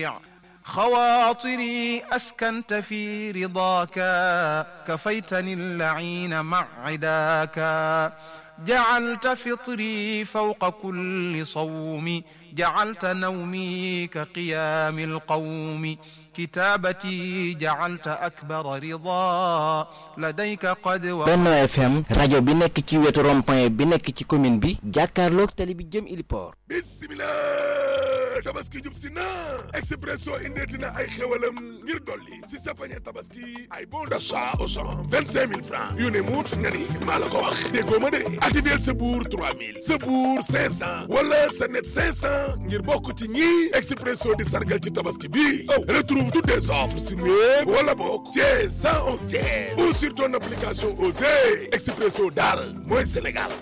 خواطري أسكنت في رضاك كفيتني اللعين مع عداك جعلت فطري فوق كل صوم جعلت نومي كقيام القوم كتابتي جعلت أكبر رضا لديك قد Benno FM rajo bi nekk ci wetu rond-point bi nekk ci commune bi jàkkaarloog tali bi jëm Iliport bismillah tabaski jub si na expresso indeeti na ay xewalam ngir dolli si sa pañe tabaski ay bon d'achat au champ vingt cinq mille francs yu ne muut nga ni maa la ko wax déggoo ma de activer sa buur trois mille sa buur cinq cent wala sa net cinq cent ngir bokk ci ñi expresso di sargal ci tabaski bi oh retrouve toutes tes offres sur web wala bokk chez 111 tiers ou sur ton application Osez expresso daal mooy Sénégal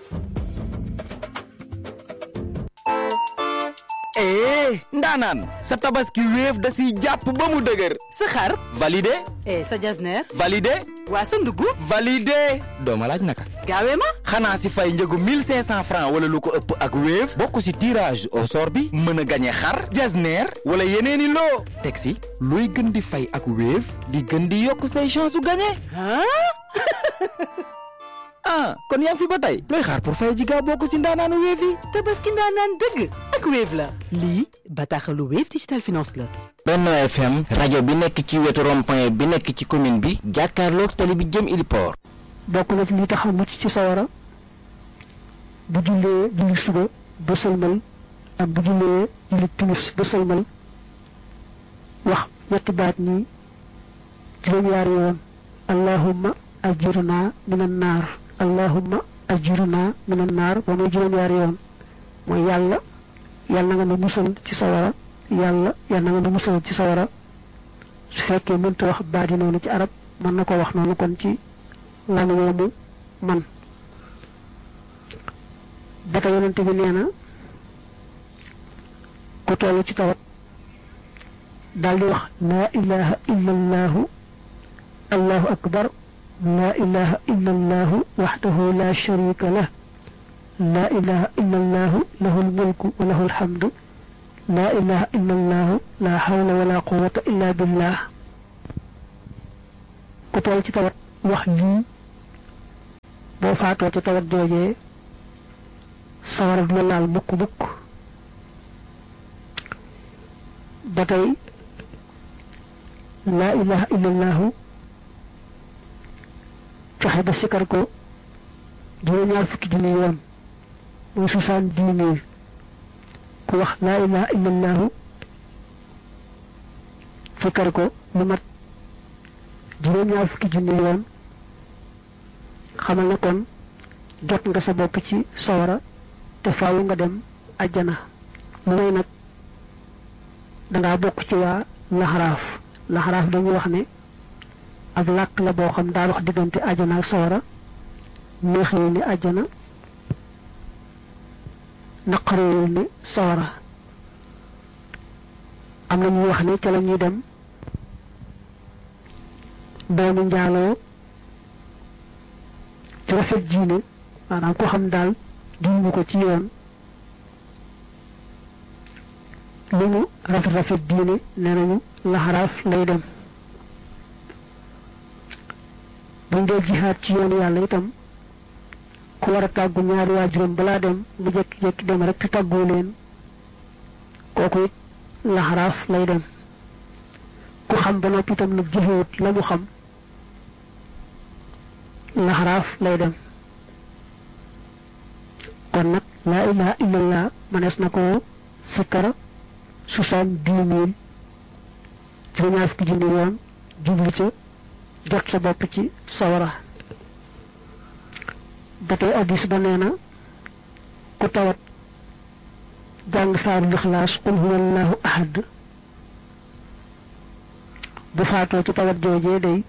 ee ndaanaan sa tabaski wéef da siy jàpp ba mu dëgër sa xar validé eh sa jasneer validé waa sa ndugg validé dooma laaj naka gaawee ma xanaa si fay njëgu 1500 francs wala lu ko ëpp ak wéef bokk si tirage au sort bi mën a gañe xar jasneer wala yeneeni loo teg si looy gën di fay ak wéef di gën di yokk say chance su gañe ah kon yaa ngi fi ba tey looy xaar pour fay ji gaaw bokk si ndaanaanu wéef yi tabaski ndaanaan dëgg ak Wave la lii bataaxalu Wave Digital Finance la Benno FM rajo bi nekk ci wetu rond-point bi nekk ci commune bi jàkkaarloog tali bi jëm Iliport bokk na ci li tax a mucc ci sawara bu jullee julli suba ba sëlmal ak bu jullee julli timis ba sëlmal wax ñetti baat nii juróom-ñaari yoon allahumma ajirna minan naar allahumma ajirna minan naar ba muy juróom-ñaari yoon mooy yàlla yàlla na nga ma musal ci sawara yàlla yàlla na nga ma musal ci sawara su fekkee mënta wax baat yi noonu ci arab mën na ko wax noonu kon ci lan woomu man ba tey yonente bi nee na ku toll ci tawat daal di wax laa ilaha illa allahu allahu akbar laa ilaha illa allahu waxdahu la sharika lah laa ilaha illa allahu lahu lmulku wa lahu alhamdu laa ilaha illa allahu la hawla wala quwata illa billah ku toll ci tawat wax lii boo faatoo ci tawat joojee sawara du la laal mukk mukk ba tey laa ilaha illallahu fexe ba sikar ko juróom-ñaar fukki junni yoon muy soixante-dix mille ku wax laa ilaha illallahu sikar ko mu mat juróom-ñaar fukki junni yoon xamal ne kon jot nga sa bopp ci sawara te faaw nga dem ajjana lu may nag dangaa bokk ci waa laxaraaf laxaraaf dañuy wax ne ab làkk la boo xam daa wax diggante ajjana ak sawara neexewul ni ajjana naqarewul ni sawara am na ñuy wax ne ca la ñuy dem doomu njaaloo ci rafet diine maanaam ko xam daal diine ko ci yoon lu mu rafet rafet diine nee nañu laxaraaf lay dem buñ dee jihaat ci yoonu yàlla itam ku war a tàggu ñaari waajuram balaa dem mu jékki-jékki dem rek te tàggoo leen kooku it laxaraaf lay dem ku xam ba noppi itam nag jëfewut la mu xam laxaraaf lay dem kon nag laa ilaha illallah manees na ko sikkara soixante-dix mille juróom-ñaar fukki junni yoon jublu ca jot sa bopp ci sawara ba tey addis ba nee na ku tawat jàng saaru lixlaas qul huwa allahu ahad bu faatoo ci tawat joojee day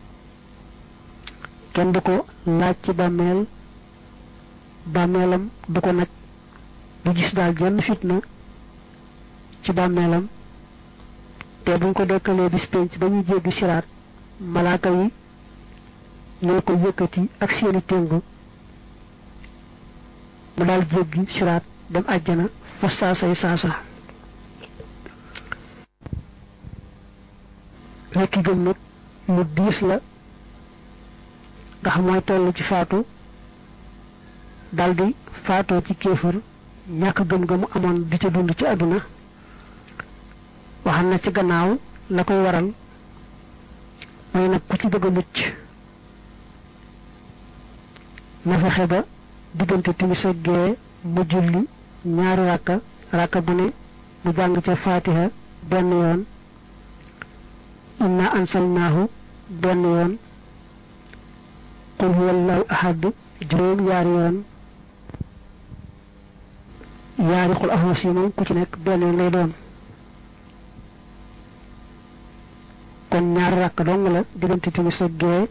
kenn du ko laaj ci bàmmeel bàmmeelam du ko naj du gis daal jenn fitna ci bàmmeelam te buñ ko dekkalee bis penc ba ñuy jéggi siraat malaaka yi ñoo ko yëkkati ak seeni téng mu daal jéggi siraat dem àjjana fa saasay saasa rekki gëm nag lu diis la ndax mooy toll ci faatu daldi faatoo ci kéefër ñàkk gëm ga mu amoon di ca dund ci àdduna waxam na ci gannaaw la koy waral mooy nag ku ci bëgg a mucc na fexe ba diggante timis ak gee mu julli ñaari ràkka ràkka bu ne mu jàng ca faatiha benn yoon inna ansalnaahu benn yoon qul huwallahu ahad juróom yaari yoon yaari xul ahwas yi moom ku ci nekk benn yoon lay doon kon ñaari ràkk dong la diggante timis ak gee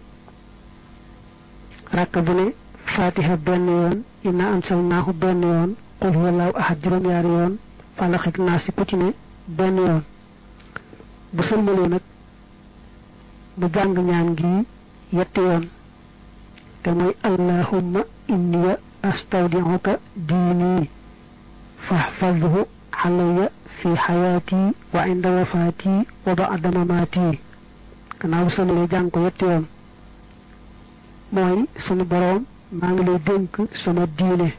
ràkk bu ne fatiha benn yoon inna ansalnaahu benn yoon qul huwallahu ahad juróom yaari yoon falax ak naas ku ci ne benn yoon bu sëlmalee nag mu jàng ñaan gi yetti yoon te mooy allahumma inniya astawdi'uka diini fahfadhu alayya fi xayaati wa inda wafaati wa ba'da mamaati gannaaw bu sëlmalee jàng ko yetti yoon mooy sunu boroom maa ngi lay dénk sama diine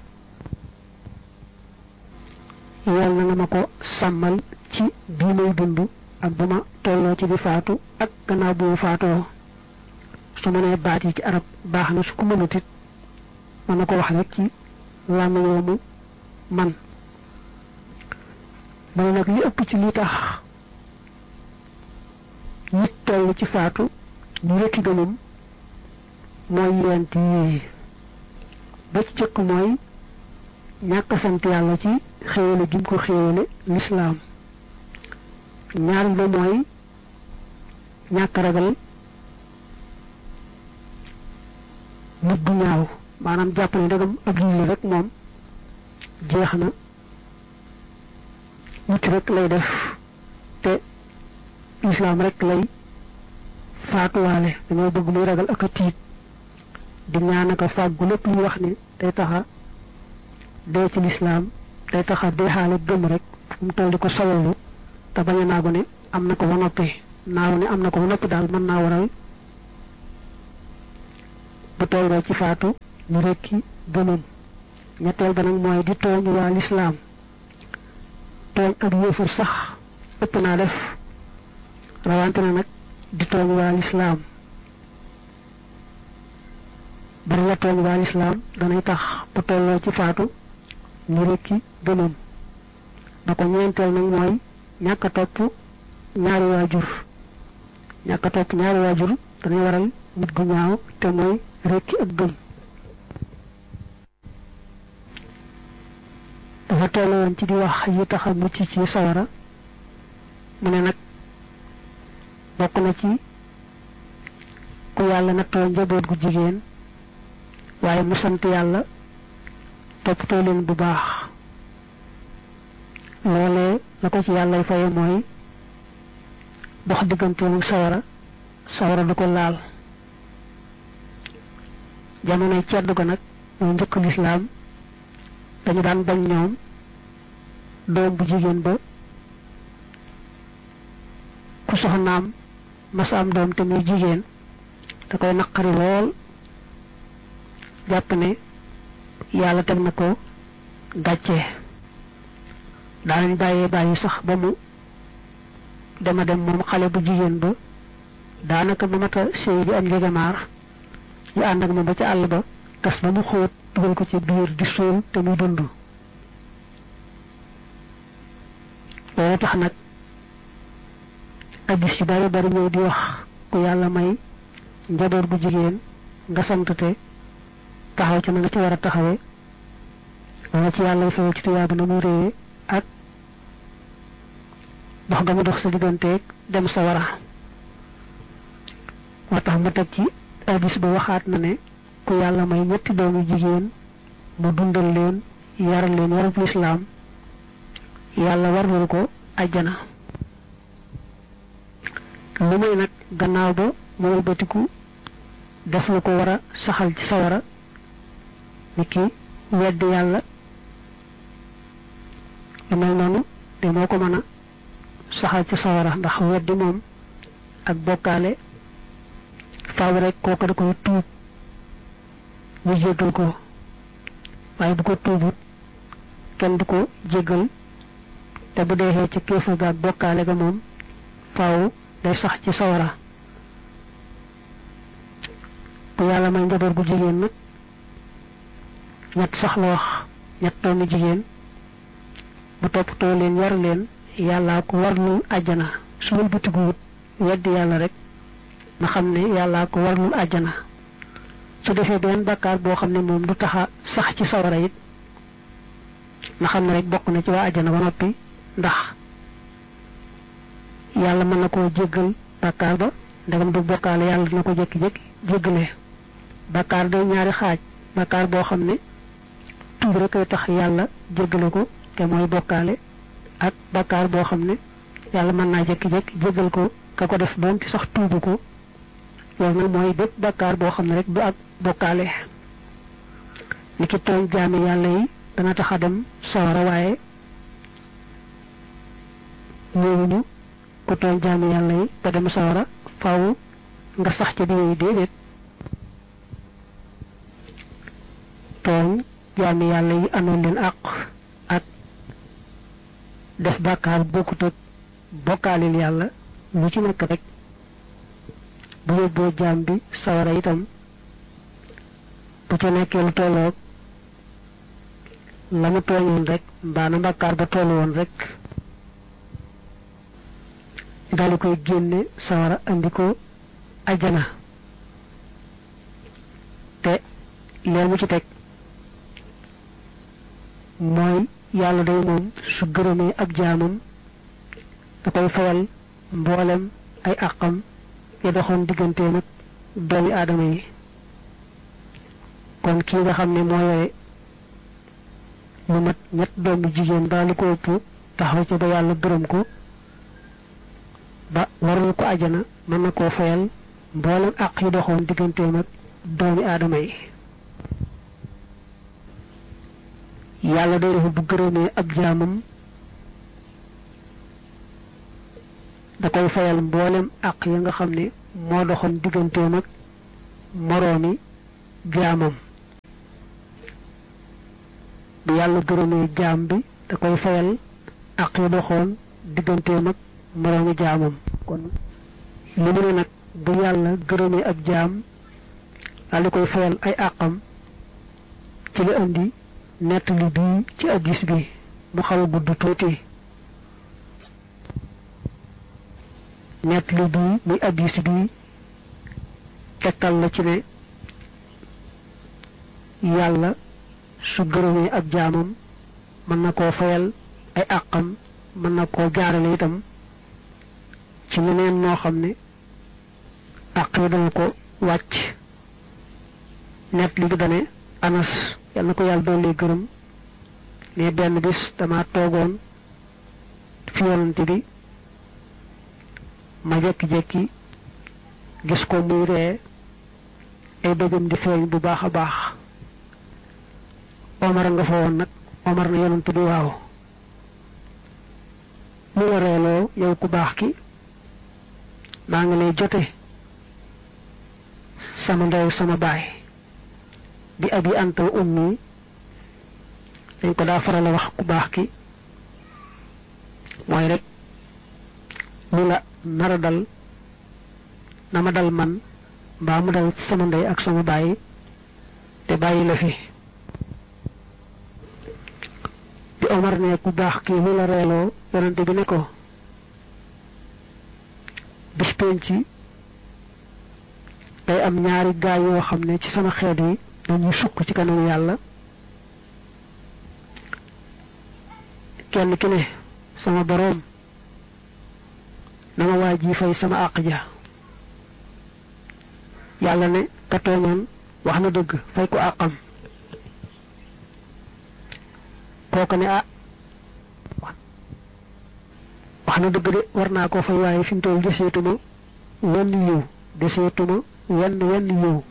yal na nga ma ko sàmmal ci bii may dund ak ba ma tolloo ci di faatu ak gannaaw bu ma faatoo su ma nee baat yi ci arab baax na su ko mënut it mën na ko wax rek ci làmmiñ woomu man mu ne nag li ëpp ci li tax nit toll ci faatu ñu rekki gëmam mooy yent yi ba ci jëkk mooy ñàkk sant yàlla ci xéewale gi mu ko xéewale lislaam ñaareel ba mooy ñàkk ragal nit bu ñaaw maanaam jàpp ne ndegam ab julli rek moom jeex na nit rek lay def te lislaam rek lay faatuwaale dañoo bëgg muy ragal ak a tiit di ñaan ak a fàggu lépp lu wax ne day taxa dee ci lislaam day taxa deexaale gëm rek fu mu toll di ko sawallu te bañ a naagu ne am na ko ba noppi naaw ne am na ko ba noppi daal mën naa waral bu tolloo ci faatu ñu rekki gëmam ñetteel ba nag mooy di tooñ waa lislaam tooñ ak yéefar sax ëpp naa def rawante na nag di tooñ waa lislaam bari la tooñ waa lislaam danay tax bu tolloo ci faatu ñu rekki gëmam ba ko ñeenteel nag mooy ñàkk a topp ñaari waajur ñàkk a topp ñaari waajur danay waral nit gu ñaaw te mooy rekki ak gëm dafa toll woon ci di wax yi tax a mucc ci sawara mu ne nag bokk na ci ku yàlla nattoo njaboot gu jigéen waaye mu sant yàlla toppatoo leen bu baax loolee la ko ci yàllay faye mooy dox digganteelu sawara sawara du ko laal jamonoy ceddu ko nag mooy njëkk lislaam dañu daan bañ ñoom doom bu jigéen ba ku soxnaam masa am doom te muy jigéen da koy naqari lool jàpp ne yàlla teg na ko gàcce daanañ bàyyee bàyyi sax ba mu dema dem moom xale bu jigéen ba daanaka ba mata sëy bi am njegamaar ñu ànd ak moom ba ca àll ba gas ba mu xóot dugal ko ci biir di suul te muy dund loolu tax nag addis yu bari bari ñëw di wax ku yàlla may njaboot bu jigéen nga sant te taxaw ci na nga ci war a taxawee wala ci yàlla fayal ci tuyaaba na muy réyee ak dox nga mu dox sa digganteeg dem sa wara moo tax mu teg ci addis ba waxaat na ne ku yàlla may ñetti doomu jigéen mu dundal leen yar leen yarub lislaam yàlla warlul ko àjjana lu muy nag gannaaw ba mu wëlbatiku def lu ko war a saxal ci sawara ni ki weddi yàlla lu mel noonu te moo ko mën a saxal ci sawara ndax weddi moom ak bokkaale faaw rek kooku da koy tuub ñu jéggal ko waaye bu ko tuubut kenn du ko jéggal te bu deexee ci kéefar ga ak bokkaale ga moom faaw day sax ci sawara bu yàlla may njaboot gu jigéen nag ñett sax la wax ñett doomu jigéen bu toppatoo leen yar leen yàllaa ko warlul àjjana su wal butiguwut weddi yàlla rek na xam ne yàllaa ko warlul àjjana su defee benn bakkaar boo xam ne moom du taxa sax ci sawara it na xam ne rek bokk na ci waa àjjana ba noppi ndax yàlla mën na koo jéggal bakkaar ba ndegam du bokkaale yàlla dina ko jékki-jékki jéggale bakkaar day ñaari xaaj bakkaar boo xam ne tuub rek ay tax yàlla jéggale ko te mooy bokkaale ak bakkaar boo xam ne yàlla mën naa jékki-jékki jéggal ko ka ko def doon ci sax tuubu ko loolu nag mooy bépp bakkaar boo xam ne rek du ak bokkaale ni ki tooñ jaami yàlla yi dana tax a dem sawara waaye ñëwuñu ku tooñ jaami yàlla yi ba dem sawara faaw nga sax ca biir déedéet tooñ jaami yàlla yi anoon leen àq ak def bàkkaar bokkut ak bokkaalil yàlla lu ci nekk rek bu yóbboo jaam bi sawara itam bu ca nekkee lu tolloog la mu tooñoon rek mbaa na bàkkaar ba tollu woon rek daal di koy génne sawara andi ko ajjana te leen mu ci teg mooy yàlla day moom su gërëmee ab jaamam da koy fayal mboolem ay àqam ya doxoon digganteem ak doomi aadama yi kon kii nga xam ne moo yore lu mat ñett doomi jigéen daal lu ko ëpp taxaw ca ba yàlla gërëm ko ba warul ko ajana mën na koo fayal mboolem àq yi doxoon digganteem ak doomi aadama yi yàlla day def bu gërëmee ab jaamam da koy fayal mboolem àq ya nga xam ne moo doxoon digganteem ak moroomi jaamam bu yàlla gërëmee jaam bi da koy fayal àq ya doxoon digganteem ak moroomi jaamam kon li mu ne nag bu yàlla gërëmee ab jaam daal di koy fayal ay àqam ci la indi nettali bii ci addis bi mu xaw a gudd tuuti nettali bii muy addis bi tegtal la ci ne yàlla su gërëmee ab jaamam mën na koo fayal ay àqam mën na koo jaarale itam ci leneen noo xam ne àq yi dana ko wàcc nettali bi dane anas yal na ko yàlla doon gërëm ne benn bis dama toogoon fi yonante bi ma jekki-jekki gis ko muy ree ay bëjëm di feeñ bu baax a baax omar nga fa woon nag omar na yonante bi waaw mu la reeloo yow ku baax ki maa ngi lay jote sama ndew sama baay di abi anta wa ummi dañ ko daa faral a wax ku baax ki mooy rek lu la nar a dal na ma dal man mbaa mu dal sama ndey ak sama baay te bàyyi la fi bi Omar ne ku baax ki lu la reeloo yonente bi ne ko bis penc day am ñaari gaay yoo xam ne ci sama xeet yi dañuy sukk ci kanamu yàlla kenn ki ne sama boroom na ma waa ji fay sama àq ja yàlla ne ka tooñoon wax na dëgg fay ko àqam kooku ne ah wax na dëgg de war naa ko fay waaye fi mu toll deseetuma wenn yiw deseetuma wenn wenn yiw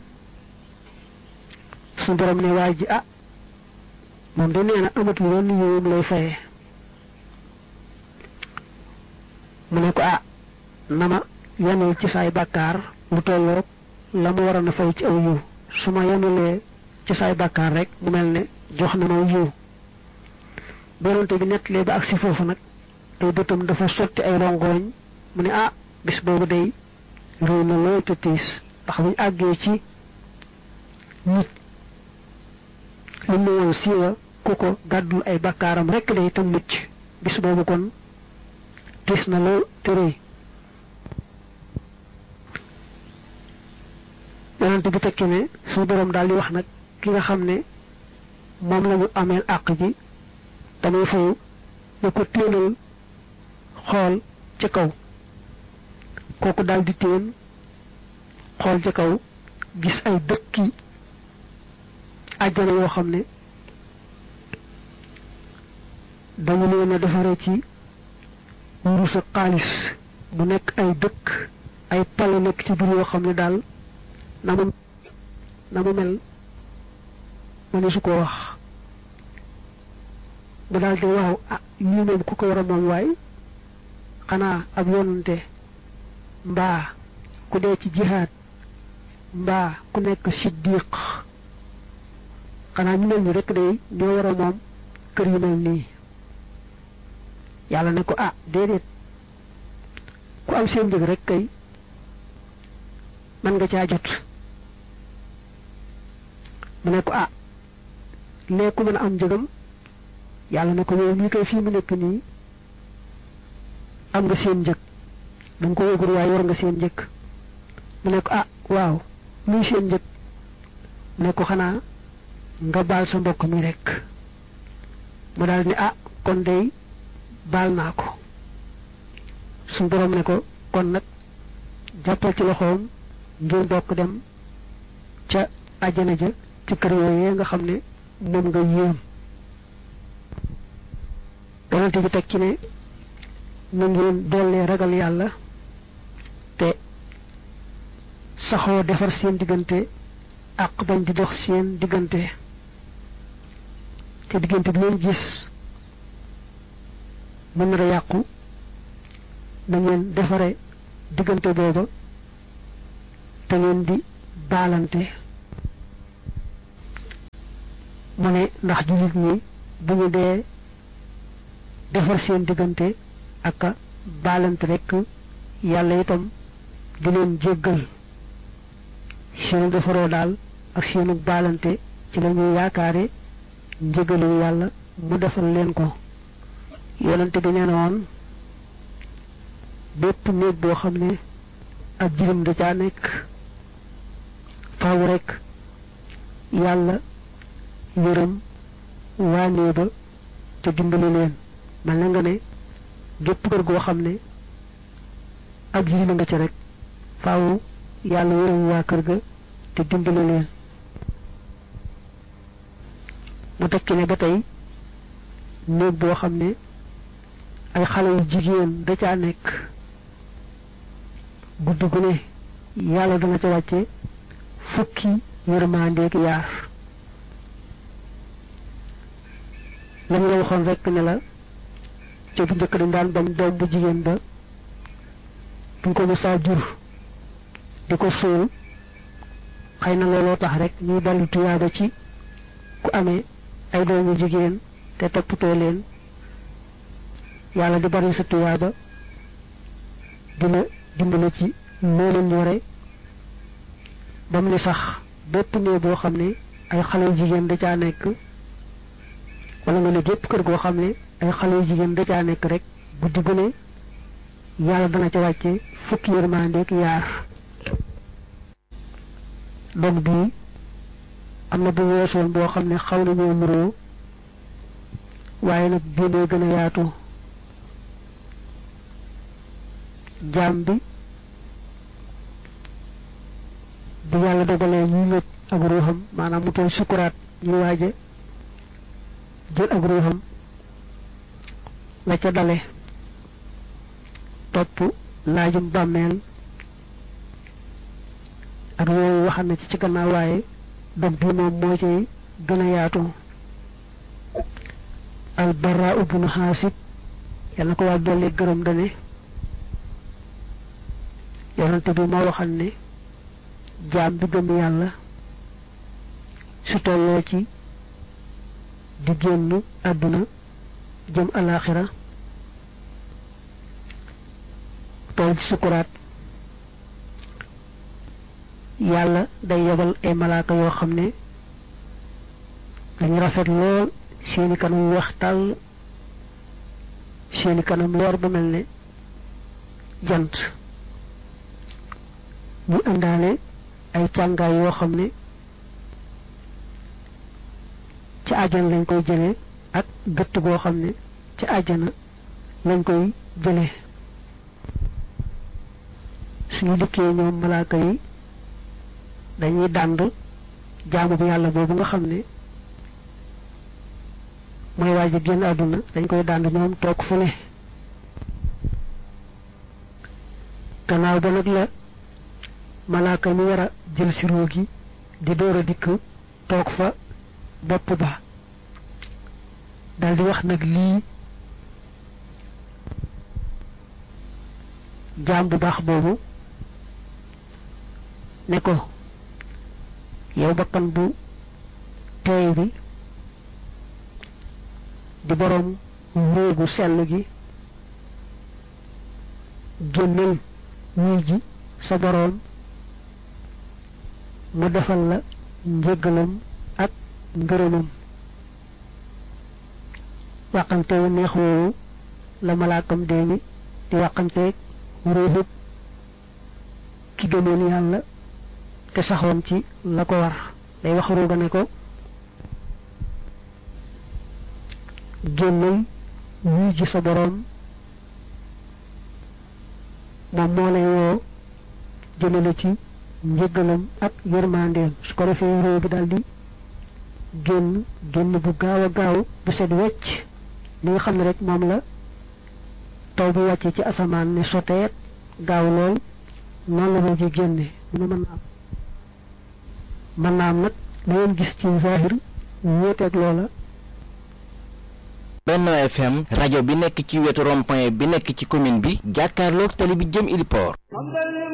suñu borom ne waa ji ah moom de nee na amatul wenn yiwum lay fayee mu ne ko ah na ma yanul ci saay bàkkaar lu tolloog la mu waroon a fay ci aw yiw su ma yanulee ci saay bàkkaar rek mu mel ne jox na ma yiw bonante bi nettalee ba ak si foofu nag ay bëtam dafa sotti ay rongooñ mu ne ah bis boobu day réew na lool te tiis ndax buñ àggee ci nit li mu woon siiwa ku ko gàddul ay bakkaaram rekk day te mucc bis boobu kon tiis na lool te rëy yonent bi tekki ne suñu boroom daal di wax nag ki nga xam ne moom la ñu ameel àq ji damay fayu ne ko téenal xool ca kaw kooku daal di téen xool ca kaw gis ay dëkki àjjana yoo xam ne dañu leen a defaree ci wurus ak xaalis mu nekk ay dëkk ay pale nekk ci biir yoo xam ne daal na mu na mu mel ma ne su ko wax mu daal di waaw ah lii moom ku ko war a moom waay xanaa ab yonante mbaa ku dee ci jihaad mbaa ku nekk siddiq xanaa ñu mel ni rek day ñoo war a moom kër yu mel nii yàlla ne ko ah déedéet ku am seen njëg rek kay mën nga caa jot mu ne ko ah lee ku mën a am njëgam yàlla ne ko yow mii koy fii mu nekk nii am nga seen njëg da nga ko yëgul waaye war nga seen njëg mu ne ko ah waaw luy seen njëg mu ne ko xanaa nga baal sa mbokk mi rek mu daal ni ah kon day baal naa ko suñ borom ne ko kon nag jàppal ci loxoom ngir bokk dem ca àjjana ja ci kër yooyee nga xam ne moom nga yéem yonent bi teg ci ne mu ngeen dollee ragal yàlla te saxoo defar seen diggante ak bañ di dox seen diggante te diggante bi leen gis mën na a yàqu na ngeen defare diggante booba te ngeen di baalante mu ne ndax jullit ñi bu ñu dee defar seen diggante ak a baalante rekk yàlla itam di leen jéggal seenu defaroo daal ak seenu baalante ci la ñuy yaakaare njëgalu yàlla mu defal leen ko yonente bi nee na woon bépp néeg boo xam ne ak jirim da caa nekk faaw rekk yàlla yërëm waa néeg ba te dimbali leen mel na nga ne gépp kër goo xam ne ab jirim nga ca rek faaw yàlla yërëm waa kër ga te dimbali leen mu tekki ne ba tey néeg boo xam ne ay xale yu jigéen da caa nekk guddi gu ne yàlla dana ca wàcce fukki yërmandeeg yaar lañ la waxoon rekk ne la ca bu njëkk dañ daan bañ doom bu jigéen ba buñ ko mësaa jur di ko suul xëy na looloo tax rek ñuy daldi tuyaaba ci ku amee ay doomu jigéen te toppatoo leen yàlla di bari sa tuyaaba dina dimbale ci loolu ñore ba mu ne sax bépp néeg boo xam ne ay xale yu jigéen da caa nekk wala nga ne gépp kër goo xam ne ay xale yu jigéen da caa nekk rek guddi gu ne yàlla dana ca wàcce fukki yërmandeek yaar dog bii am na bu weesoon boo xam ne xaw nañoo muroo waaye nag bii mooy gën a yaatu jaam bi bu yàlla dogalee ñuy ngëj ak ruuxam maanaam mu toll sukuraat ñuy waaja jël ak ruuxam la ca dale topp laajum bàmmeel ak yooyu waxam na ci ci gannaaw waaye dog bi moom moo ci gën a yaatu albara ubnu xaasib yàlla ko waa dolli gërëm dane yonante bi moo waxal ne jaam bi gëm yàlla su tolloo ci di génn àdduna jëm alaaxira toll ci sukuraat yàlla day yebal ay malaaka yoo xam ne dañu rafet lool seeni kanam weex tàll seeni kanam leer ba mel ne jant ñu àndaale ay càngaay yoo xam ne ci àjjana lañ koy jëlee ak gëtt goo xam ne ci àjjana lañ koy jëlee suñu dikkee ñoom malaaka yi dañuy dànd jaamu bi yàlla boobu nga xam ne mooy waaj a génn àdduna dañ koy dànd ñoom toog fu ne gannaaw ba nag la malaaka mi war a jël si ruu gi di door a dikk toog fa bopp ba dal di wax nag lii jaam bu baax boobu ne ko yow bakkan bu teey bi di boroom réegu sell gi génnal wuy ji sa boroom mu defal la njëggalam ak ngërëmam waxante wu neex woowu la malaakam dee mi di waxanteeg ruuxub ki gëmoon yàlla te saxoon ci la ko war day wax ruuga ne ko génnal wuy ji sa boroom moom moo lay woo jëmale ci njëggalam ak yërmandeem su ko defee réew bi daal di génn génn bu gaaw a gaaw bu set wecc li nga xam ne rek moom la taw bi wàcce ci asamaan ne soteet gaaw lool noonu la boo génne mu ne mën naa am mën naa am nag la ngeen gis ci zahir wóoteeg loola Benno FM rajo bi nekk ci wetu rond-point bi nekk ci commune bi jàkkaarloog tali bi jëm Ili Port